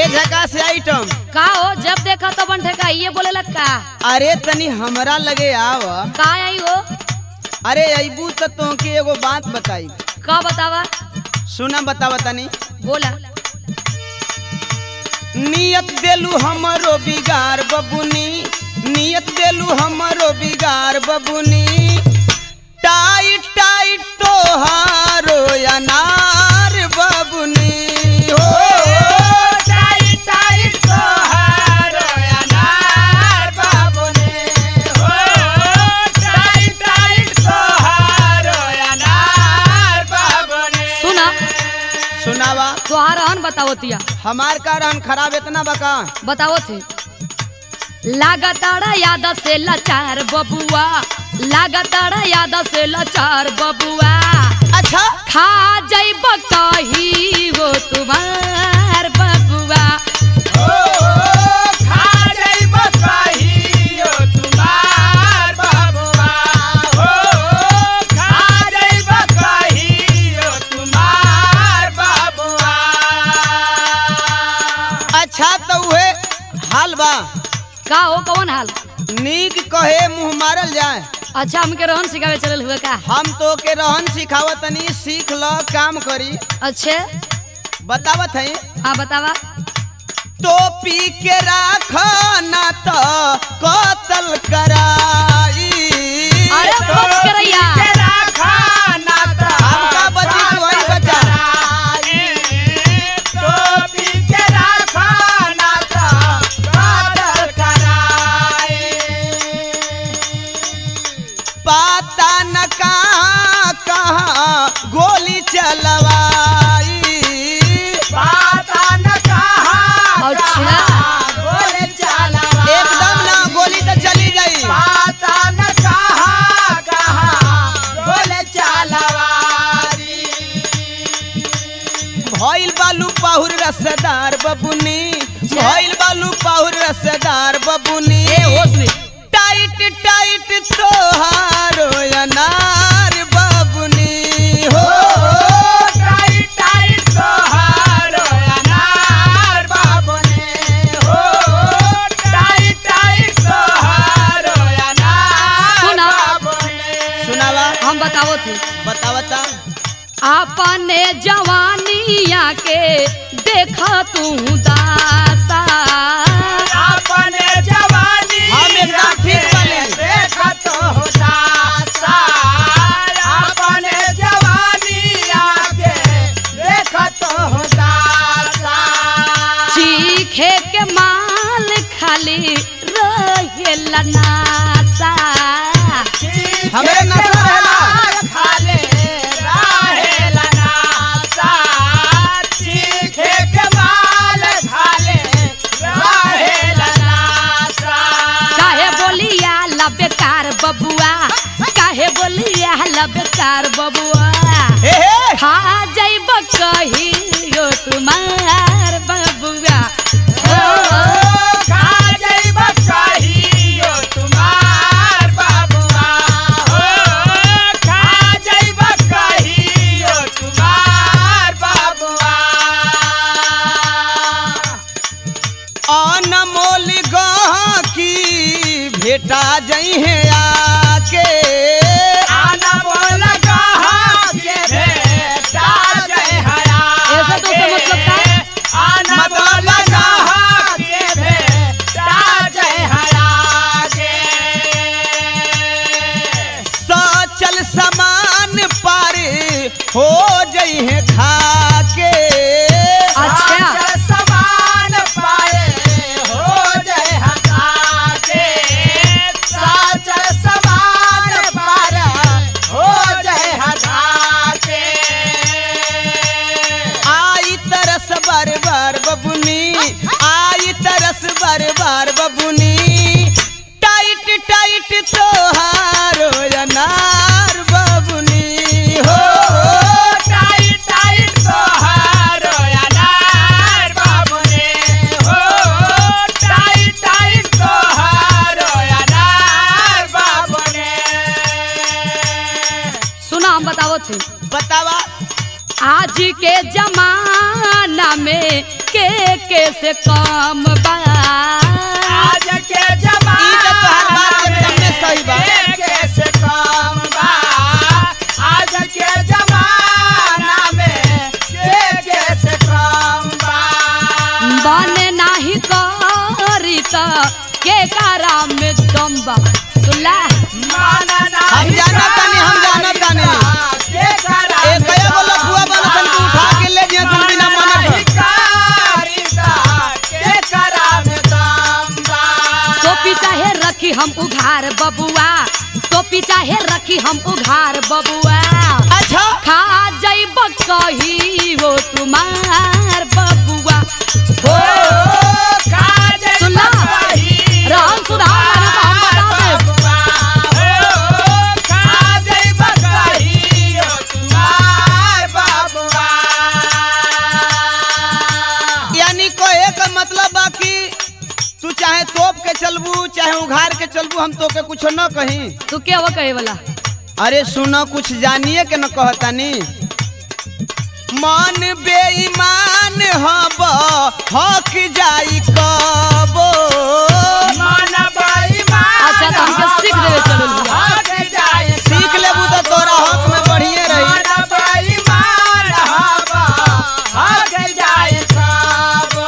झका से आइटम का हो जब देखा तो बन ठेका ये बोले लग का अरे तनी हमरा लगे आव का आई हो अरे अबू तो तोके एगो बात बताई का बतावा सुना बतावा तनी बोला नियत देलू हमरो बिगार बबुनी नियत देलू हमरो बिगार बबुनी टाइट टाइट तोहारो अनार बबुनी हो सुना सुनावा तोहार हन बताओ तिया हमार का रहन खराब इतना बका बताओ थे लगातार याद से लाचार बबुआ लगातार याद से लाचार बबुआ अच्छा खा जैब कही हो तुम्हार बबुआ अच्छा तो उहे हाल बा का हो कौन हाल नीक कहे मुंह मारल जाए अच्छा हमके रोहन सिखावे चलल हुए का हम तो के रहन सिखावत तनी सीख ल काम करी अच्छे बतावत है हाँ बतावा तो पी के राख ना तो कतल कराई अरे बच करैया हमका बची तू वही बचा पता न कहाँ कहाँ गोली चलवाई अच्छा एकदम ना गोली तो चली गई भइल बालू पाहुर रसदार बबुनी भइल बालू पाहुर रसदार बबुनी ए होश में टाइट टाइट तोहारो अनार बबुनी हो सुना सुनावा हम बताओ थे बतावता अपने जवानिया के देखा तू दासा अपने जवानी हम एकदम ठीक बानी। देखा तो होता सा अपने जवानी आके देखा तो होता सा चीखे के माल खाली रहेला नासा हमरे नशा रहेला खाले रहेला नासा चीखे के माल खाले रहेला नासा काहे बोलिया लबेकार बबुआ काहे बोलिया लबेकार बबुआ हे हे खा जैब कही यो तुम्हार बबुआ ओ, खा जइब कहियो तुम्हार बाबुआ हो खा जइब कहियो तुम्हार बाबुआ अनमोल गहकी भेटा जई है आके आना बोल कहा के भेटा जय हया ऐसा तो उसका मतलब का? आना बोल कहा के भेटा जय हया के सचल समान पारे हो जई है खाके अच्छा साचल समान पाए हो जय हसा के साचल समान पार हो जय हसा के आई तरस बार बार बबुनी आई तरस बार बार बबुनी टाइट टाइट तोहारो अनार बबुनी हो टाइट टाइट तोहारो अनार बाबुने हो टाइट टाइट तोहारो अनार बाबुने सुना हम बताओ थे बतावा आज के जमाना में के के से काम बा आज के ई तो तोहार बात एकदम में सही बा। कैसे काम बा आज के जमाना में के कैसे काम बा बने नाही करी त के कारा में दम बा सुनला माना हम नहीं जाना तानी, हम जाना तानी। के करा ए कया गो लफुआ वाला सन के उठा के ले जिया सन बिना माने पर। के करा में दाम बा टोपी चाहे रखी हम उघार बबुआ टोपी चाहे रखी हम उघार बबुआ अच्छा खा जैब कही हो तुम्हार बबुआ ओ काजे सुनला? बकही राम सुधार माने तो हम बता देब। ओ काजे बकही ओ तुम्हार बाबुआ यानी कहे का मतलब बा कि तू चाहे तोप के चलबू चाहे उघार के चलबू हम तो के कुछ न कहीं तू क्या वो कहे वाला अरे सुनो कुछ जानिए के न कहतानी मन बेईमान हब हक जाई कबो मन बेईमान अच्छा, तो हमके सीख देवे चलल हुआ। हट जाए सीख लेबू तो तोरा हक में बढ़िए रही मन बेईमान हवा हट जाए सब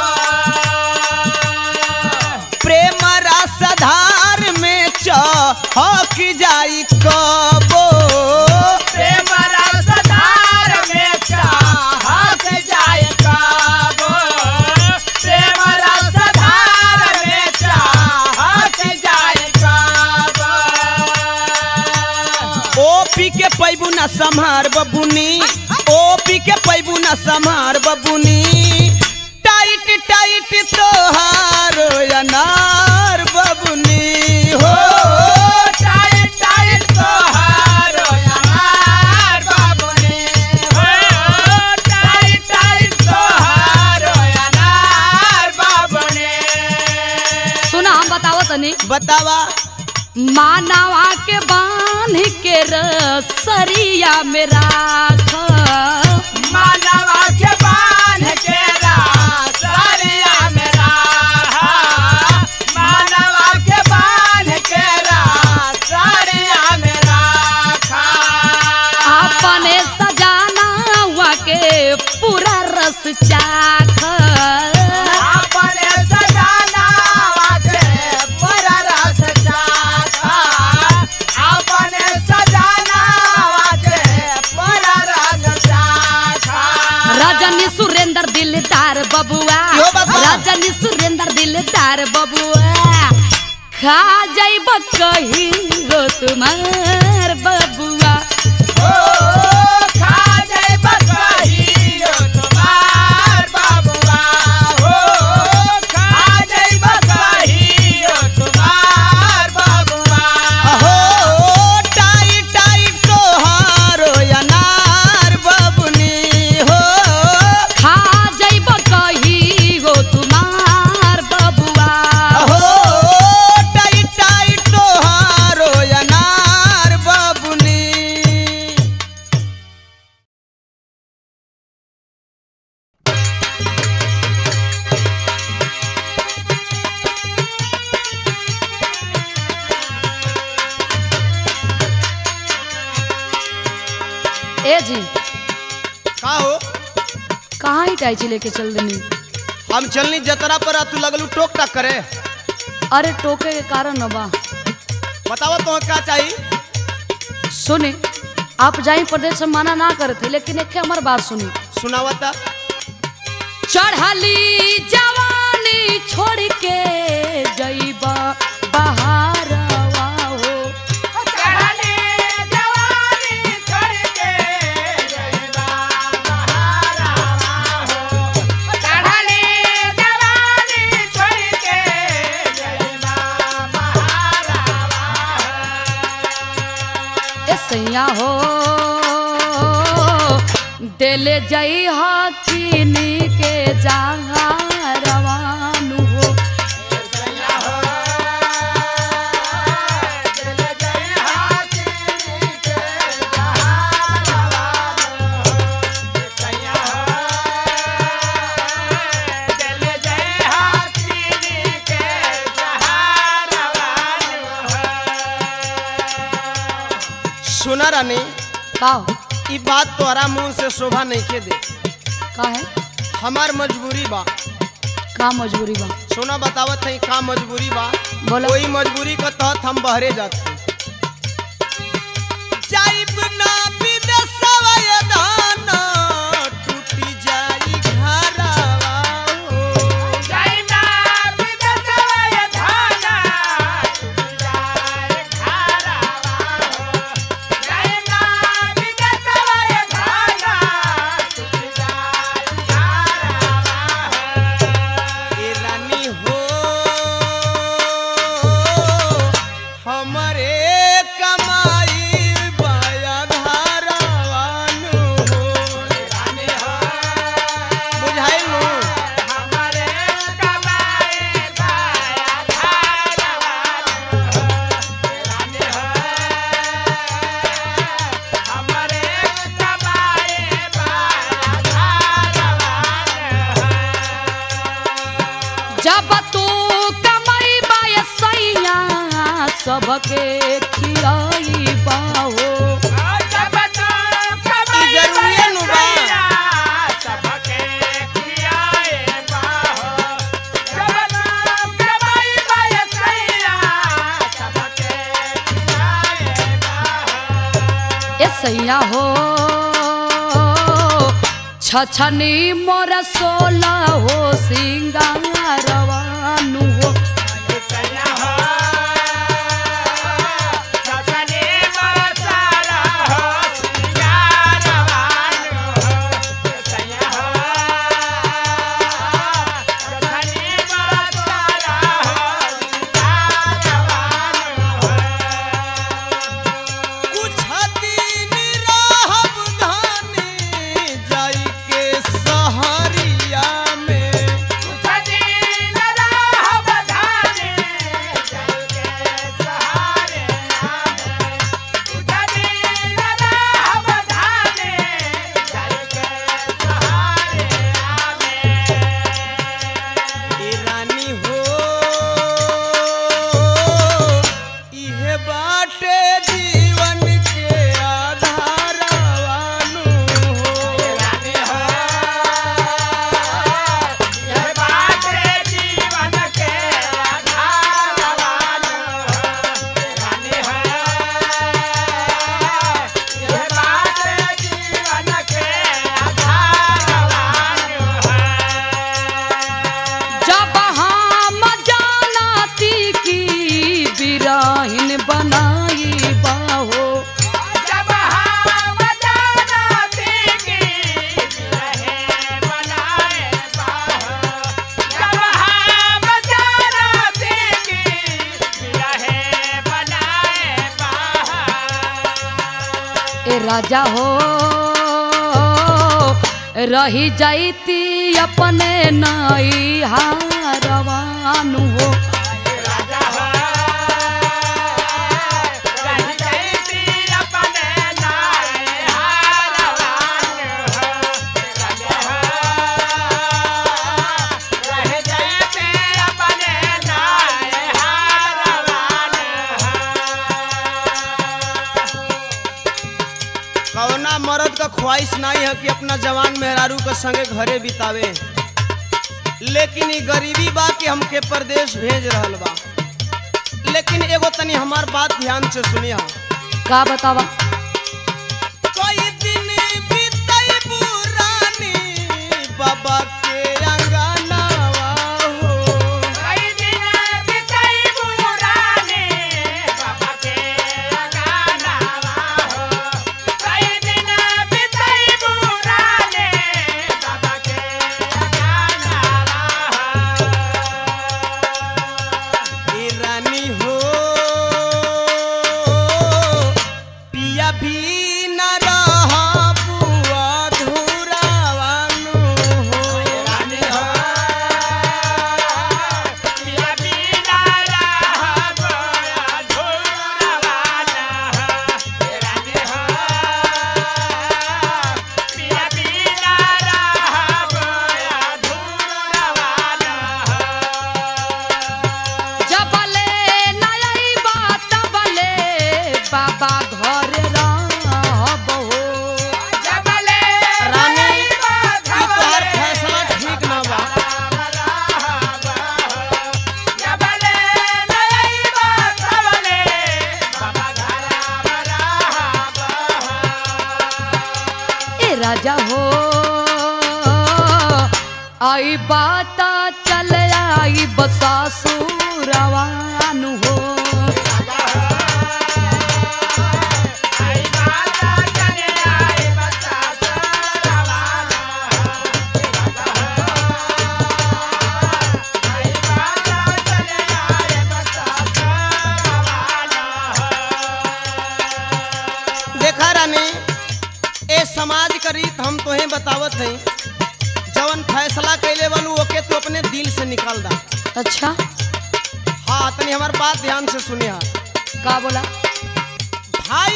प्रेम रसधार में चहक जाई कबो प्रेम रसधार में चाहत जाए काबो प्रेम रसधार में चाहत जाए काबो ओ पी के पैबू न संहार बबुनी ओ पी के पैबू न संहार बबुनी टाइट टाइट तोहार अनार बबुनी हो टाइट टाइट तोहारो यार बाबुनी हो टाइट टाइट तोहारो यार बाबुनी सुना हम बताओ तनी बतावा मानवा के बांध के रसरिया में राख मानवा के बांध के रासरिया में राहा मानवा के बांध के रासरिया में राखा अपने सजाना हुआ के पूरा रस चाख अपने सजाना वाके पूरा रस चाखा अपने सजाना वाके पूरा रस चाखा रजनी सुरेंद्र दिलदार बबुआ यो बाबा। रजनी सुरेंद्र दिलदार बबुआ खा जाइब कही गो तुम्हार बबुआ ओ खा जाए बकही ओ तुम्हार बाबुआ ओ खा जाए बकही ओ तुम्हार बाबुआ अहो टाइट टाइट तोहार अनार बबुनी हो खा जाइब कही गो तुम्हार बबुआ अहो टाइट टाइट तोहार अनार बबुनी ए जी का हो कहाँ ही टाइची लेके चल देनी हम चलनी जतरा पर आ, तू लगलू टोक टाक करे अरे टोके के कारण न बा बतावा तो क्या चाहिए सुने आप जाई प्रदेश से मना ना करते लेकिन एक हमार बात सुनी सुनावता चढ़ली जवानी छोड़ के जईबा बहारवा हो चढ़ले जवानी छोड़ के जइबा बहारावा हो चढ़ले जवानी छोड़ के जइबा बहारावा ए सैया हो दिल जई हकीनी के जहाँ रवानु हो दिल सुना रानी का हो? ई बात तोहरा मुंह से शोभा नहीं के दे का है हमार मजबूरी बा का मजबूरी बा सोना बतावत है का मजबूरी बा बोलो कोई मजबूरी के तहत हम बहरे जाते जाइब ना विदेशवा ये दाना टूटी जाई घरवा हो जाइना विदेशवा ये धाना टूट जाए घरवा हो जाइना विदेशवा ये धाना टूट जाए घरवा हो ए रानी हो हमरे कमाई बाया धारावानु हो रानी हो बुझाइल नु हमारे कमाए बाया धारवा रानी हो हमारे कमाए बाया धारवा जब तू कमाई बाय सैया सबके खियाई बाहो जब तो कमाई ई जरूरी नु बा। सबके खियाए बाहो जब तो कमाई बाय सैया सबके खियाए बाहो ए सैया हो छछनी मोर सोला हो सिंगारवानु हो सैया हो सपने बरसारा हो सिंगारवान हो सैया हो सपने बरसारा हो सिंगारवान हो कुछ दिन रहब धानी जाई के सहरिया में सजीन राह बधाने चल के सहारे आवे सजीन राह बधाने चल के सहारे आवे ए रानी हो इहे बाटे जीवन के आधारवानु हो रानी हो ये बाटे जीवन के आधारवान रानी हो ये बाटे जीवन के आधारवान जब हम जानती की बिराहिन बनाई बाहो जब हम जानती की रहे बनाए बाहो जब हम जानती की रहे बनाए बाहो ए राजा हो रही जाती अपने नाई हारवानु हो राजा हो रही जैसी अपने नाए हारवान हो राजा हो रही जैसी अपने नाए हारवान हो कवना मर्द का ख्वाहिश नहीं है कि अपना जवान मेहरारू के संगे घरे बितावे लेकिन ई गरीबी बा कि हमके परदेश भेज रहल बा लेकिन एगो तनी हमार बात ध्यान से सुनिया का बतावा कोई दिन बीतई पुरानी बाबा के अंगनावा हो कई दिन बिताई पुराने बाबा के गानावा हो कई दिन बिताई पुराने बाबा के गानावा हो ए रानी हो पिया भी न रहा बुआ धुरावानु हो आई बात चल आई बसासुरवानु हो आई माता चले आई बच्चा रवाना आई माता चले आई बच्चा रवाना देखा रानी ए समाज का रीत हम तोहे बतावत हई जवन फैसला कैले बनू ओके तू अपने दिल से निकाल दा अच्छा हाँ तनी हमार बात ध्यान से सुनिया का बोला भाई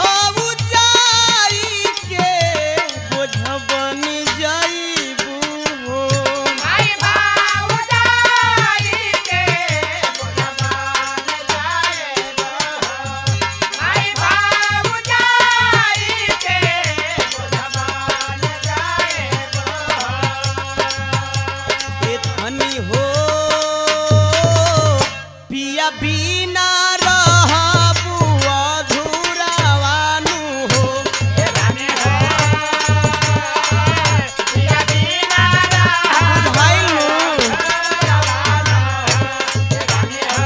भौजाई के बोझबन जाइबू हो आई भाऊजाई के बुझमान जाए गो आई भाऊजाई के बुझमान जाए गो ए धनी हो पिया बिना रहबू अधूरावानु हो रानी है पिया बिना रहा भाई नु रानी है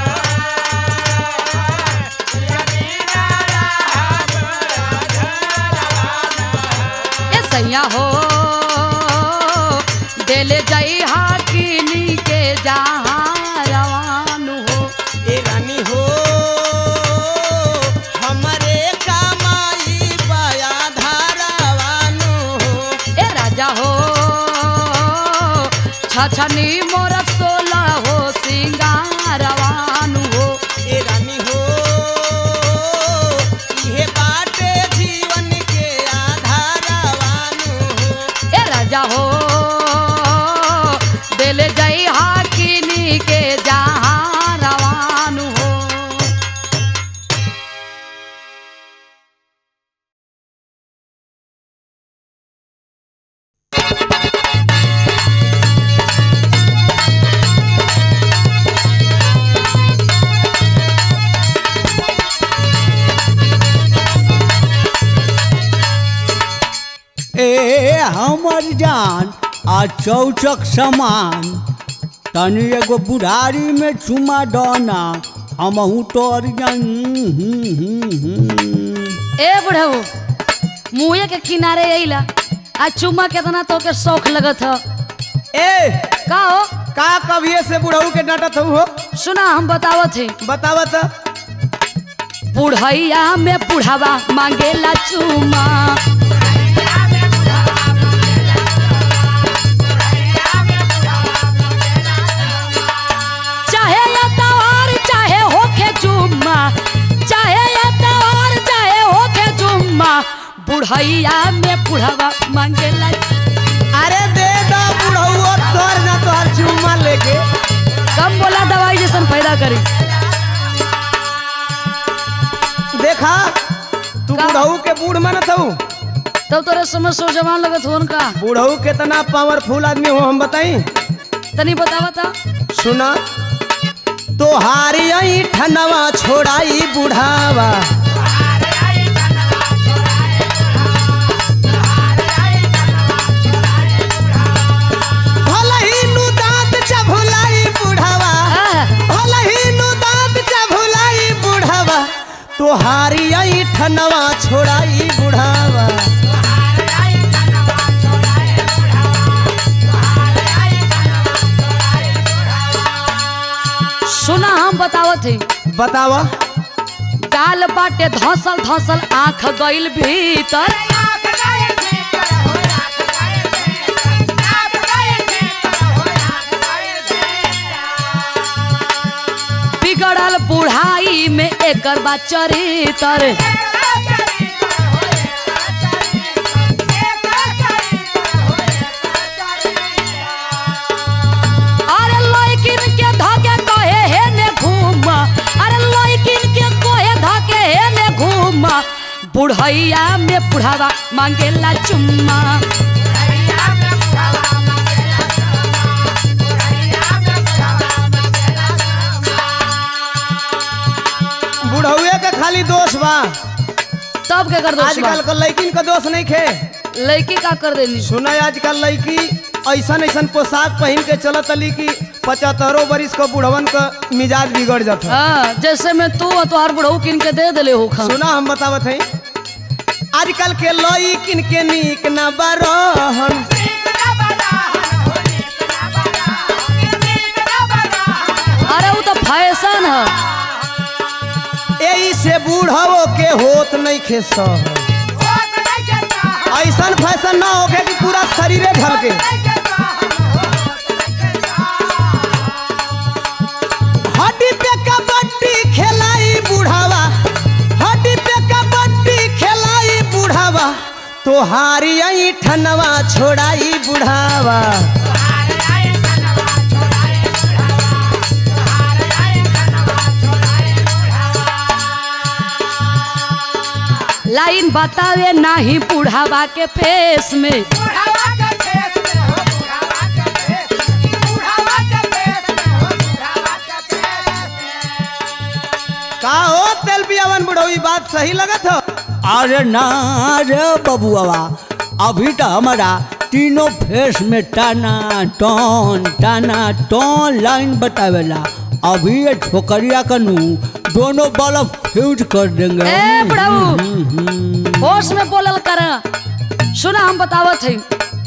पिया बिना रहा ए सैया हो देले जाई हाकिनी के जहाँ रवानु हो ए रानी हो हमरे कमाई बया धारावानु हो ए राजा हो छछनी मोर सोला हो सिंगारवानु हो ए रानी हो इहे बाटे जीवन के आधारवानु हो ए राजा हो देले जाई हाकिनी के जहाँ रवानु हो ए हमर जान आ चौचक समान तनी एगो बुढ़ारी में चुमा डना हमहू तोर जान हम्म, हम्म, हम्म। ए बुढ़ऊ मुँहे के किनारे अइला आ चुम्मा केतना तो के शौक लगत ह ए का हो का कभिए से बुढ़ऊ के डांटत हऊ हो सुना हम बतावत है बतावत बुढ़ैया में बुढ़ावा मांगेला चुमा चाहे ये तवार चाहे होके जुम्मा चाहे ये तवार चाहे होके जुम्मा बुढ़ैया में बुढ़ावा मांगेला अरे दे दो बुढ़ऊ तोर ना तोहर चुम्मा लेके कम बोला दवाई जैसन फायदा करी देखा तू का? बुढ़ऊ के बूढ़ मानत हऊ तब तोरे समझ सो जवान लगत होन का बुढ़ऊ कितना पावरफुल आदमी हो हम बताई तनी बतावा ता सुना तोहारी आई ठनवा छोड़ाई बुढ़ावा भलही नु दांत चभुलाई बुढ़ावा आह, भलही नु दांत चभुलाई बुढ़ावा तोहारी आई ठनवा छोड़ाई बुढ़ावा सुना हम बतावत है बतावा गाल बाटे धसल धसल आंख गइल भीतर बिगड़ल बुढ़ाई में एकर बा चरितर अरे लइकिन के धके कहे हे ने घूम अरे लइकिन के कहे धके हे ने घूम बुढ़ैया में बुढ़ावा मांगेला चुम्मा बुढ़ौए के खाली दोष बा तब के कर दो आजकल के लड़किन का दोष नहीं खे लड़की का कर देनी सुना आजकल लड़की ऐसन ऐसन पोशाक पहन के चलत अली कि पचहत्तरों बरिस को बुढ़वन का मिजाज बिगड़ जाता हाँ जैसे मैं तू और तोहार बुढ़ऊ किन के दे दिले हो खा सुना हम बतावत है आजकल के लोई किन के नीक न बरहन अरे वो तो फैशन है यही से बूढ़वो के होत नहीं खे सहन ऐसन फैशन ना होके कि पूरा शरीरे ढलके हड्डी पे कबड्डी खेलाई बुढ़ावा हड्डी पे कबड्डी खेलाई बुढ़ावा तोहारी आई ठनवा छोड़ाई बुढ़ावा लाइन बतावे नाही बुढ़ावा के फेस में का हो तेल पियावन बुढ़ऊ बात सही लगत हो अरे ना रे बबुआ अभी तो हमारा तीनों फेस में टाना टन टाना टन लाइन बतावेला अभी ये छोकरिया कनू दोनों बल्ब फ्यूज कर देंगे ए बुढ़ऊ हम्म, हम्म। होश में बोलल कर सुना हम बतावत है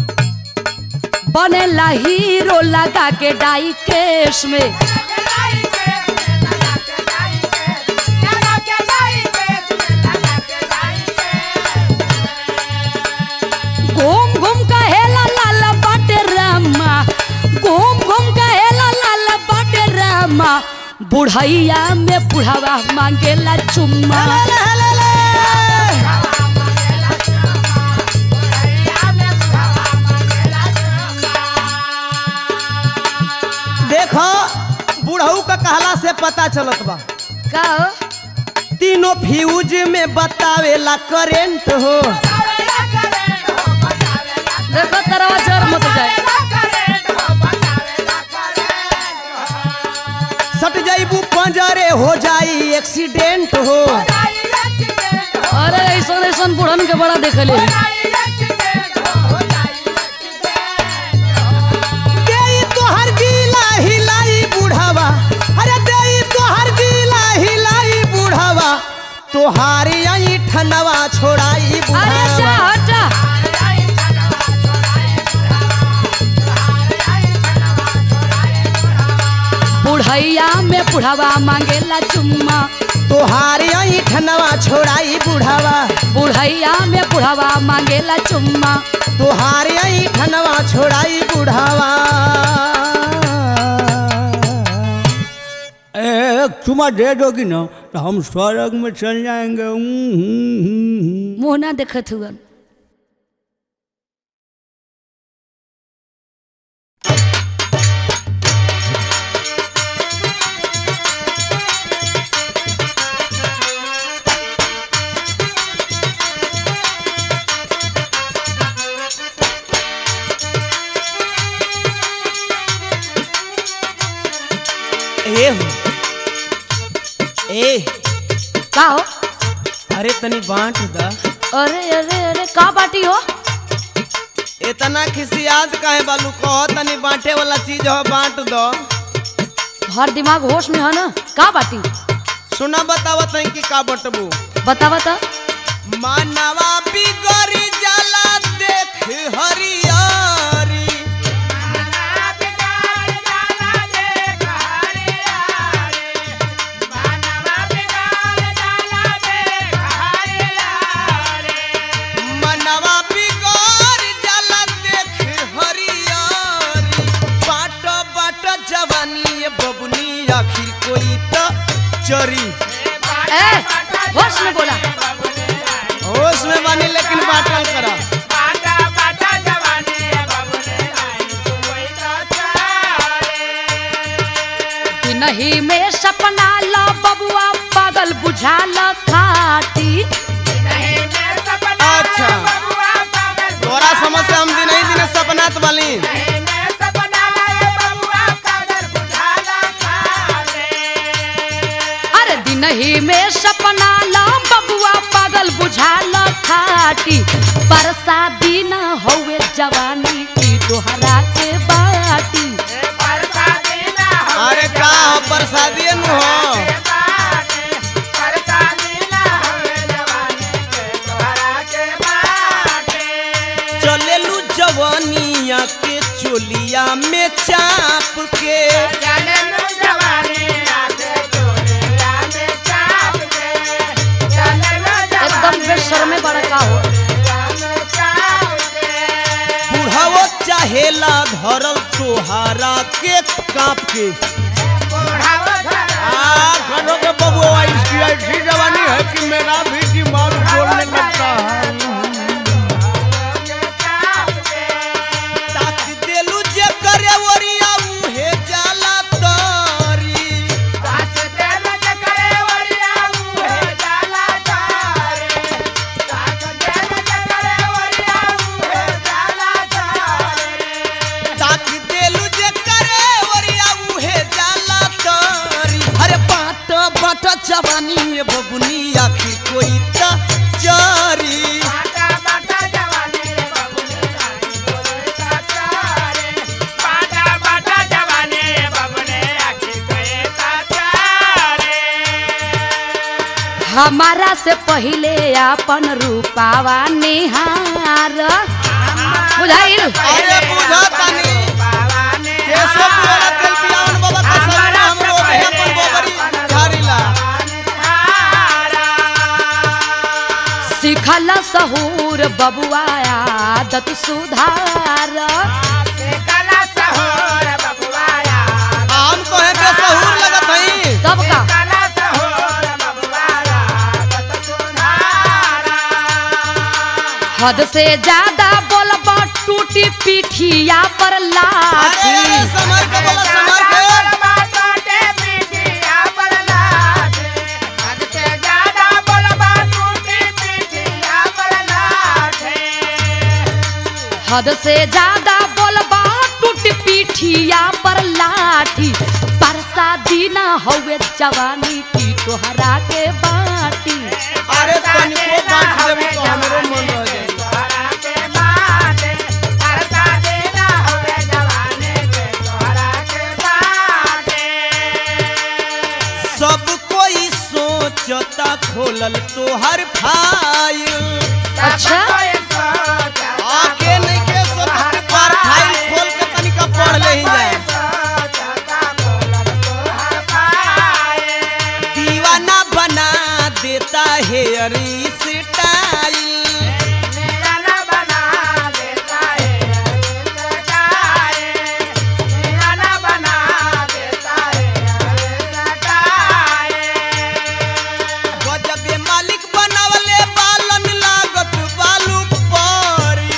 बनेला हीरो लगा के डाई केस में घूम घूम का हेला लाल बाटे रामा घूम घूम का हेला लाल बाटे रामा बुढ़ैया में बुढ़ावा मांगेला चुम्मा देखो बुढ़ऊ का कहला से पता चलत बा का हो? तीनों फ्यूज में बतावेला करेंट हो देखो तरवा जोर मत जाए सट जाइबू पंजरे हो जाई एक्सीडेंट हो अरे ऐसा ऐसा बुढ़न के बड़ा देखले देई तोहर जिला हिलाई बुढ़ावा अरे देई तोहर जिला हिलाई बुढ़ावा तोहारी आई ठनवा छोड़ाई अरे जा बुढ़ावा हटा बुढ़ैया में बुढ़ावा मांगेला चुम्मा तोहारी आई ठनवा छोड़ाई बुढ़ावा बुढ़ैया में बुढ़ावा मांगेला चुम्मा तोहारी आई ठनवा छोड़ाई बुढ़ावा एक चुमा दे दोगी ना तो हम स्वर्ग में चल जाएंगे हम्म, हम्म, हम्म, हम्म। मुँह ना देखत हुआ ए हो ए का हो अरे तनी बांट दा अरे अरे अरे का बाटी हो इतना खिसियात काहे बालू कहो तनी बांटे वाला चीज हो बांट दो हर दिमाग होश में है ना का बाटी सुना बतावत है कि का बटबू बता बता मानवा बिगड़ी जाला देख हरियारी मनवा बिगड़ जाला देख हरियारी बाट बाट जवानी ये बबुनी आखिर कोई तो चरी ए होश में बोला होश में बानी लेकिन बाटल करा कि नहीं में सपना ला बबुआ पागल बुझा ला खाटी अच्छा तोरा समझ से हम दिन ही दिन सपनात बाली अरे दिन ही में सपना ला बबुआ पागल बुझा ला खाटी बरसा दिन हवे जवानी की तोहरा के बाटी अरे का हो प्रसादी नु हो चलेलू जवानिया के चोलिया में चाप के एकदम बेशर्मे बड़ा का हो बुढ़ावो चाहेला धरल तोहारा के काप के आ करो के बबुआ इसकी ऐसी जवानी है कि मेरा भी दिमाग बोलने लगता है ताक देलू जे करे ओरिया उहे जाला तारी ताक देलू जे करे ओरिया उहे जाला तारी अरे बाट बाट जवानी में बबुनी आखिर कोई ता चारी हमारा से पहिले अपन रूपावा निहार बुझाइल अरे बुझा तानी केशव पुराना तेल पियावन बाबा का शरण हमरो देह पर गोबरी झाड़ीला सिखल सहूर बबुआ आदत सुधार आम कहे के सहूर लगत हई तब का हद से ज्यादा बोलब टूटी पीठिया पर अरे लाठी अरे समर के बोला समर के हद से ज्यादा बोलबा टूट पीठिया पर लाठी परसा दीना हवे जवानी की तोहरा के बाटी अरे तनिको बांट देबू तो हमरो मन रह जाई सब कोई सोचता खोलल तोहर फाइल अच्छा आके नहीं के सोचत पर फाइल खोल के तनिका पढ़ ले ही जाए दीवाना बना देता है अरे स्टाइल गजबे मालिक बनावले बालन लागत बालू परी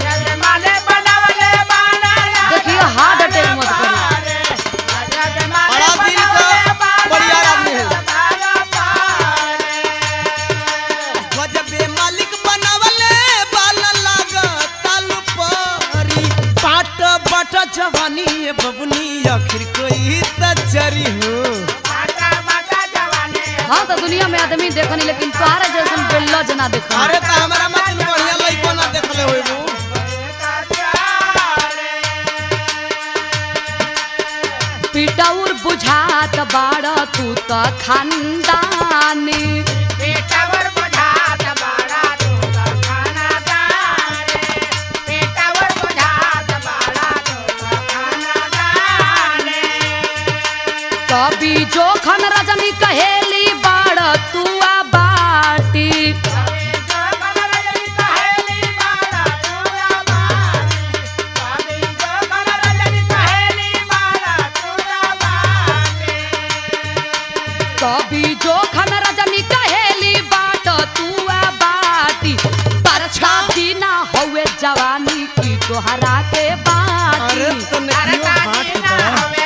देखिए हार्ट अटैक मत करो बड़ा दिल का बढ़िया आदमी है गजबे मालिक बनावले बालन लागत बालू परी पाट बट जवानी ये बबुनी आखिर कोई तचरी हो हाँ तो दुनिया में आदमी देखनी लेकिन तोहरा जैसन बेल्लो जना देखनी अरे तो हमारा मतलब बढ़िया लइको ना देखले होइबू पिटौर बुझात बाड़ तू त खानदानी कभी जोखन रजनी कहेली बाड़ तू आ बाटी कभी जोखन रजनी कहेली बाट तू आ बाटी परछा दीना हवे जवानी की तोहरा के बाटी अरे तो नकियो हाथ बा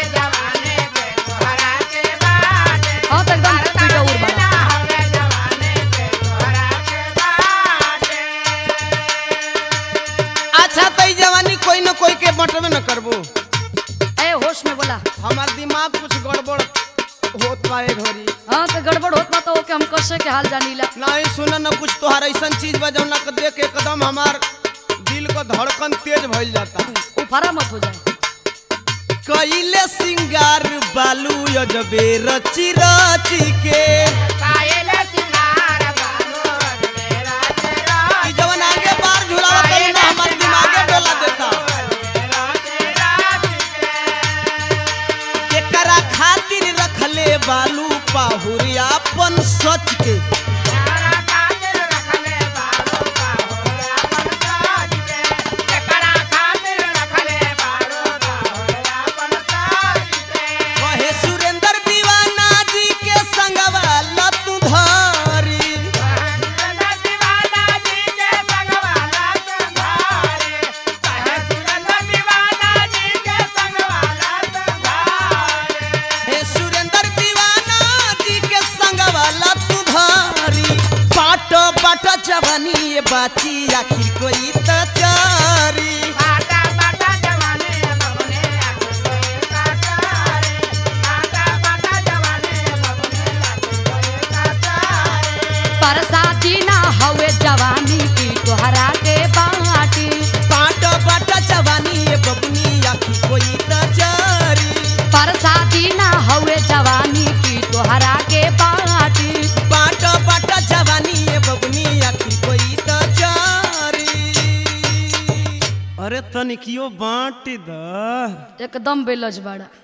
हाँ तो एकदम पिटौर बना अच्छा तो ई जवानी कोई न कोई के बटवे न करबू ए होश में बोला हमार दिमाग कुछ गड़बड़ होत बा ए घड़ी हाँ तो गड़बड़ होत बा तो ओके हम कैसे के हाल जानीला नहीं सुन न कुछ तोहार ऐसन चीज बा जौना के देख के एकदम हमार दिल का धड़कन तेज भइल जाता उ लफारा मत हो जाए कैले सिंगार बालू अजबे रची रची के ई जवन आगे बार झुलावा तनी ना हमार दिमागे डोला देता केकरा खातिर रखले बालू पाहुरिया अपन सच के कहे सुरेंद्र दीवाना जी के संगवा लतू धरी हे सुरेंद्र दीवाना जी के संगवा लतू धरी बाट बाट जवानी ये बाची आखिर कोई त चारी परसाती ना हवे जवानी की तोहरा के बाटी बाट बाट जवानी ये बबनी आखिर कोई त चारी परसाती ना हवे जवानी की तोहरा के बाटी बाट बाट जवानी ये बबनी आखिर कोई त चारी अरे तनिकियो बांट द एकदम बेलज बड़ा